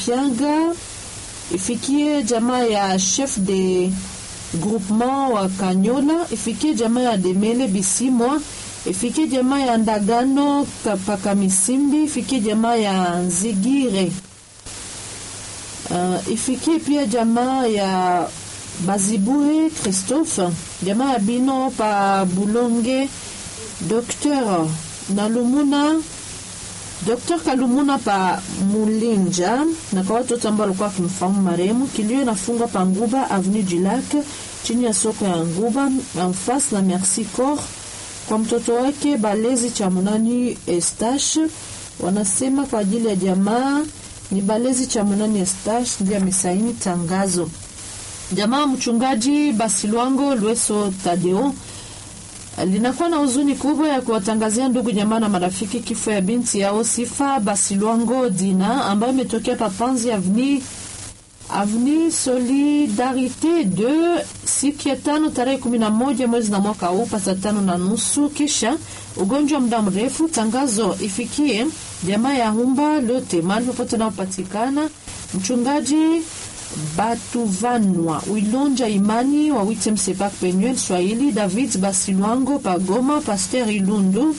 Kianga, ifikie jamaa ya chef de groupement wa Kanyola, ifikie jamaa ya Demele Bisimwa, ifikie jamaa ya Ndagano Kapaka Misimbi, ifikie jamaa ya Nzigire. Uh, ifikie pia jamaa ya Bazibue Christophe, jamaa ya Bino pa Bulonge, Docteur Nalumuna, Dr. Kalumuna pa Mulinja na kwa watoto ambao walikuwa wakimfahamu marehemu. Kilio inafungwa pa Nguba Avenue du Lac chini ya soko ya Nguba en face na Merci Corps kwa mtoto wake Balezi cha Munani Estache. Wanasema kwa ajili ya jamaa ni Balezi cha Munani Estache ndiye amesaini tangazo. Jamaa mchungaji Basilwango Lweso Tadeo linakuwa na huzuni kubwa ya kuwatangazia ndugu jamaa na marafiki kifo ya binti yao Sifa Basilwango Dina ambayo imetokea Papanzi Avni Avni Solidarite de siku ya tano tarehe kumi na moja mwezi na mwaka huu pasa tano na nusu kisha ugonjwa muda mrefu. Tangazo ifikie jamaa ya Humba lote mahali popote unaopatikana. Mchungaji Batuvanwa Wilonja Imani wa Witem Sepak Penuel Swahili David Basilwango Pagoma Pasteur Ilundu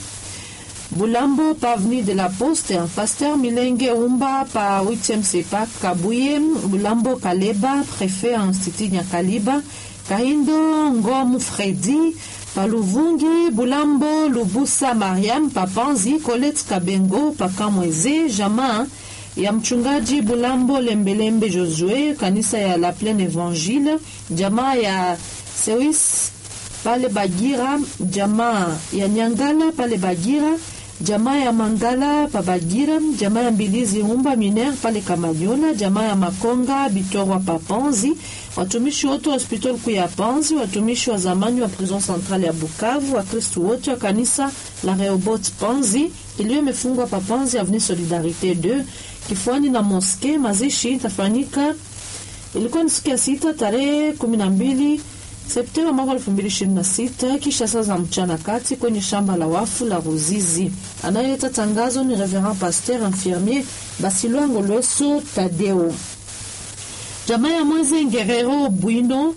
Bulambo pa Avenue de la Poste Pasteur Milenge Umba pa Witem Sepak Kabuye Bulambo Kaleba Préfet Institut Nyakaliba Kahindo Ngomu Fredi Paluvungi Bulambo Lubusa Mariam Papanzi Colette Kabengo Pakamweze Jamaa ya mchungaji Bulambo Lembelembe Josue kanisa ya La Plaine Evangile, jamaa ya Sewis pale Bagira, jamaa ya Nyangala pale Bagira, jamaa ya Mangala pa Bagira, jamaa ya Mbilizi Humba Miner pale Kamanyola, jamaa ya Makonga Bitorwa pa Panzi, watumishi wote wa hospitali kuu ya Panzi, watumishi wa zamani wa prison centrale ya Bukavu, Wakristu wote wa kanisa la Rehoboth Panzi iliyo imefungwa pa Panzi Avenue Solidarite 2 kifuani na moske. Mazishi itafanyika ilikuwa ni siku ya sita tarehe kumi na mbili Septemba mwaka elfu mbili ishirini na sita kisha saa za mchana kati kwenye shamba la wafu la Ruzizi. Anayeleta tangazo ni Reverend Pasteur Infirmier Basilwango Lweso Tadeo. Jamaa ya Mweze Ngerero Bwino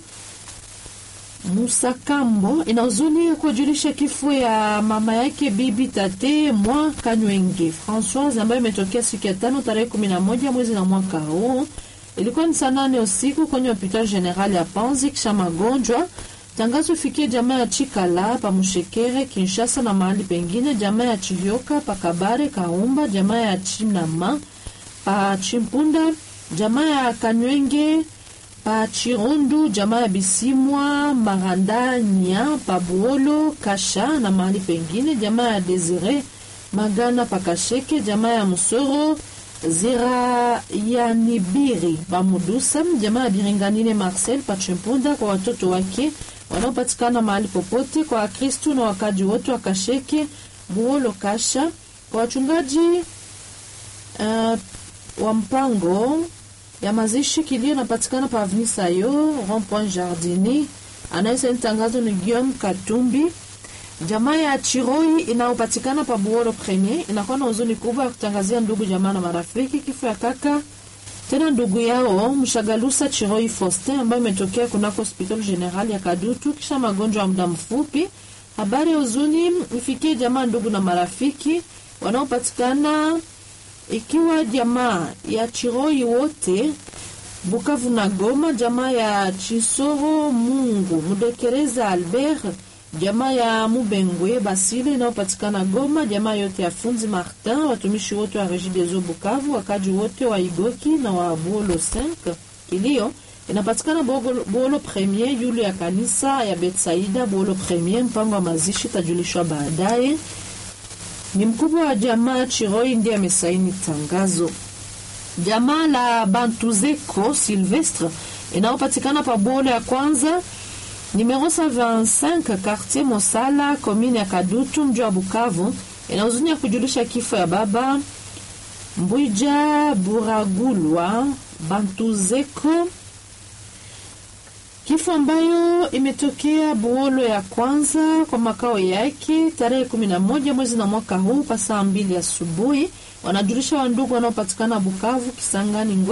Musakambo ina huzuni ya kujulisha kifo ya mama yake bibi tate mwa Kanywenge Françoise ambayo imetokea siku ya tano tarehe kumi na moja mwezi na mwaka huu. Ilikuwa ni saa nane usiku kwenye hospitali general ya Panzi kisha magonjwa. Tangazo ifikie jamaa ya Chikala pa Mushekere Kinshasa na mahali pengine, jamaa ya Chivyoka pa Kabare Kaumba, jamaa ya Chinama pa Chimpunda, jamaa ya Kanywenge pa Chirundu, jamaa ya Bisimwa Marandanya pa Buolo Kasha na mahali pengine, jamaa ya Desire Magana pa Kasheke, jamaa ya Musoro Zira ya Nibiri Bamudusa, jamaa ya Biringanine Marcel Pachimpunda, kwa watoto wake wanaopatikana mahali popote, kwa Wakristu na wakaji wote wa Kasheke Buolo Kasha, kwa wachungaji uh, wa mpango ya mazishi kilio napatikana pa Avenue Sayo Rond Point Jardini. Anayesaini tangazo ni Guillaume Katumbi. Jamaa ya Chiroi inayopatikana pa Buoro Premier inakuwa na huzuni kubwa ya kutangazia ndugu jamaa na marafiki kifo ya kaka tena ndugu yao Mshagalusa Chiroi Faustin ambayo imetokea kunako hospital general ya Kadutu kisha magonjwa ya muda mfupi. Habari ya huzuni ifikie jamaa, ndugu na marafiki wanaopatikana ikiwa jamaa ya Chiroi wote Bukavu na Goma, jamaa ya Chisoro Mungu Mudekereza Albert jamaa ya Mubengwe Basile inayopatikana Goma, jamaa yote ya Funzi Martin, watumishi wote wa Regideso Bukavu, wakaji wote wa Igoki na wa Buolo 5. Kilio inapatikana Buolo Premier, yule ya kanisa ya Betsaida Buolo Premier. Mpango wa mazishi tajulishwa baadaye. Ni mkubwa wa jamaa Chiroi ndiye amesaini tangazo. Jamaa la Bantuzeko Silvestre inayopatikana pa Buolo ya kwanza Numero 125 quartier Mosala commune ya Kadutu mji wa Bukavu ina huzuni ya kujulisha kifo ya baba Mbwija Buragulwa Bantuzeko, kifo ambayo imetokea Buolo ya kwanza kwa makao yake tarehe 11 mwezi na mwaka huu pa saa mbili asubuhi. Wanajulisha wandugu wanaopatikana Bukavu, Kisangani